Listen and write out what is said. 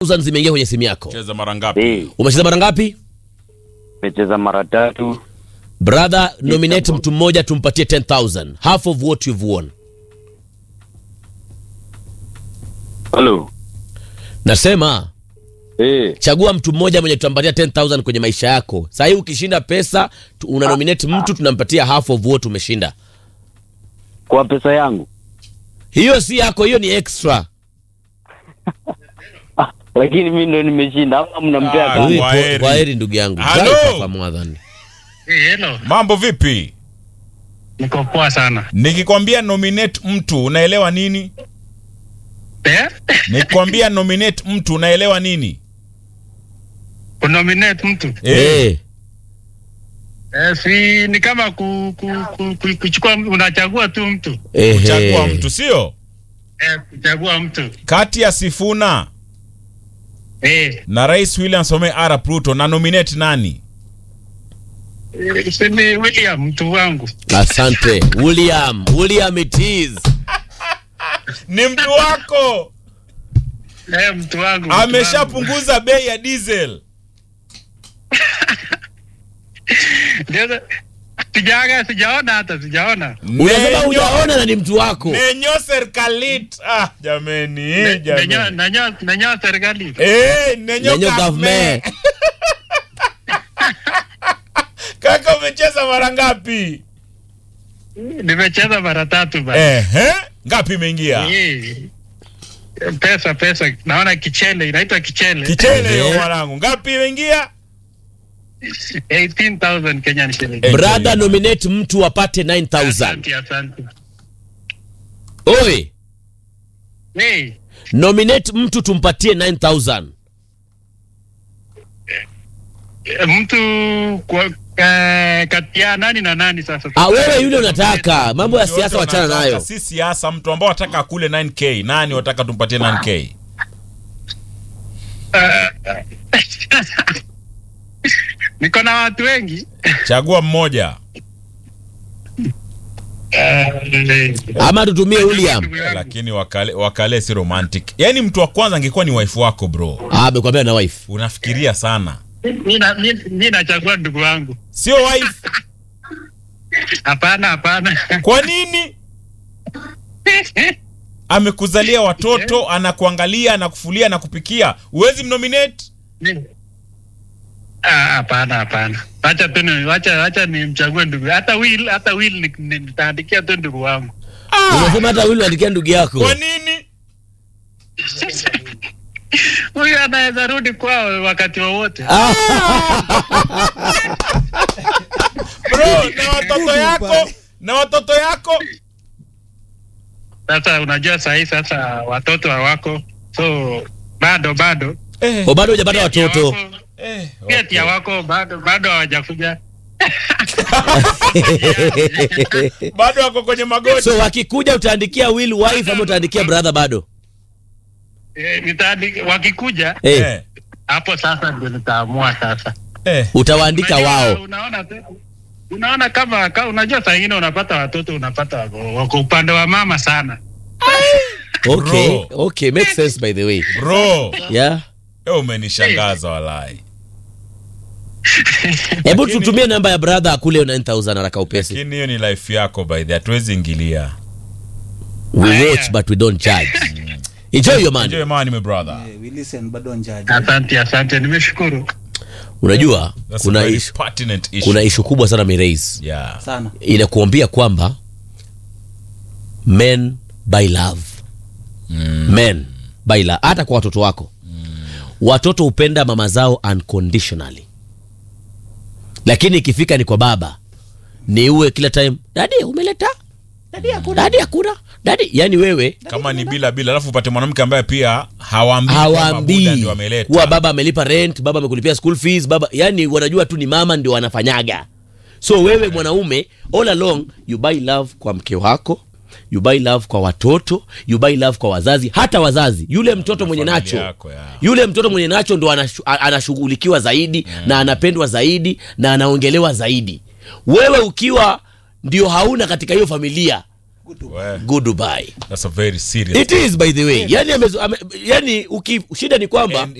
10,000 zimeingia kwenye simu yako. cheza mara ngapi Eh, Umecheza mara ngapi? nimecheza mara tatu. Brother, nominate mtu mmoja tumpatie 10,000. Half of what you've won. Halo. Nasema Eh, chagua mtu mmoja mwenye tutampatia 10,000 kwenye maisha yako. Sasa hii ukishinda pesa tu- una nominate mtu tunampatia half of what umeshinda. kwa pesa yangu. Hiyo si yako, hiyo ni extra. Ah, lakini mimi ndo nimeshinda ama mnampea Ah, kama? Huyu po- Kwaheri. Kwaheri ndugu yangu. Halo. Zai papa mwadhani. Hey, hello. mambo vipi Niko poa sana. nikikwambia nominate mtu unaelewa nini Eh? nikikwambia nominate mtu unaelewa nini Kunominate mtu. Eh, Eh. Eh, si ni kama ku, ku, ku, ku, kuchukua unachagua tu mtu. Ehe. kuchagua mtu sio Eh, kuchagua mtu. kati ya sifuna Eh, na rais william some arap ruto na nominate nani eh, si ni William mtu wangu. Asante. William, William it is. ni mtu wako Eh, mtu wangu. mtu wangu. ameshapunguza bei ya diesel Ndio, Sijaga, sijaona hata sijaona. Unasema Nenyo- hujaona na ni mtu wako. nenyo serikalit ah jameni Nenyo jameni nenyo nenyo serikali. Eh, nenyo Nenyo kafme. government. kaka umecheza mara ngapi Nimecheza mara tatu bana. Ehe, ngapi imeingia Eh. Pesa pesa naona kichele inaitwa kichele. kichele hiyo Ehe. mwanangu ngapi imeingia 18,000 Kenyan shillings. Eh. Brother, nominate mtu apate 9000. Asante, asante. Oi, Hey, nominate mtu tumpatie 9000. eh, mtu kwa eh, kati ya nani na nani sasa? Ah, wewe yule unataka. Mambo ya Yote siasa wachana wanataka, nayo. si siasa mtu ambao wataka akule 9k nani wataka tumpatie 9k Niko na watu wengi. chagua mmoja Eh, Ama tutumie William. lakini wakale, wakale si romantic yaani mtu wa kwanza angekuwa ni wife wako bro Ah, amekwambia na wife. unafikiria sana mi na- mi- mi nachagua ndugu wangu. sio wife Hapana, hapana. kwa nini amekuzalia watoto anakuangalia anakufulia anakupikia huwezi mnominate Mi- Ah, hapana, hapana. Wacha tu ni wacha wacha nimchague ndugu. Hata will hata will ni- ni- nitaandikia tu ndugu wangu. Unasema hata Will andikia ndugu yako. kwa nini Huyu anaweza rudi kwao wakati wowote. Ah, bro na watoto yako na watoto yako Sasa unajua sahii sasa watoto hawako. So bado bado eh, oh, bado hujapata watoto. Wako- eh, pia okay. tia wako bado bado hawajakuja. bado wako kwenye magoti So wakikuja utaandikia Will wife ama utaandikia brother bado? Eh, nitaandi- wakikuja Eh, eh, hapo sasa ndio nitaamua sasa. eh. utawaandika Unajua, wao. Unaona tu- unaona kama, kama unajua saa ingine unapata watoto unapata wako, wako upande wa mama sana. Okay, Bro. okay, makes sense by the way. bro Yeah. eh, umenishangaza walai Hebu tutumie namba ya brother akule 9000 haraka upesi. lakini hiyo ni life yako by the hatuwezi ingilia We watch but we don't charge. Enjoy your money. enjoy money my brother Eh, we listen bado njaji Asante, asante, nimeshukuru. Unajua That's kuna a very ishu, pertinent issue. kuna ishu kubwa sana Miraise. yeah. sana Inakuambia kwamba men buy love. Men buy love hata kwa watoto wako. Watoto hupenda mama zao unconditionally. Lakini ikifika ni kwa baba ni uwe kila time dadi umeleta dadi hakuna dadi hakuna dadi yani wewe kama ni bila bila alafu upate mwanamke ambaye pia hawaambii kwamba Buddha hawaambii ndio ameleta kuwa baba amelipa rent baba amekulipia school fees baba yani wanajua tu ni mama ndio wanafanyaga so wewe mwanaume all along you buy love kwa mke wako you buy love kwa watoto you buy love kwa wazazi hata wazazi yule mtoto mwenye familia nacho yako, ya. yule mtoto mwenye nacho ndo anashu- a- anashughulikiwa zaidi na anapendwa zaidi na anaongelewa zaidi wewe ukiwa ndio hauna katika hiyo familia We, goodbye that's a very serious it is by the way yani, amezu, ame, yani uki, shida ni kwamba And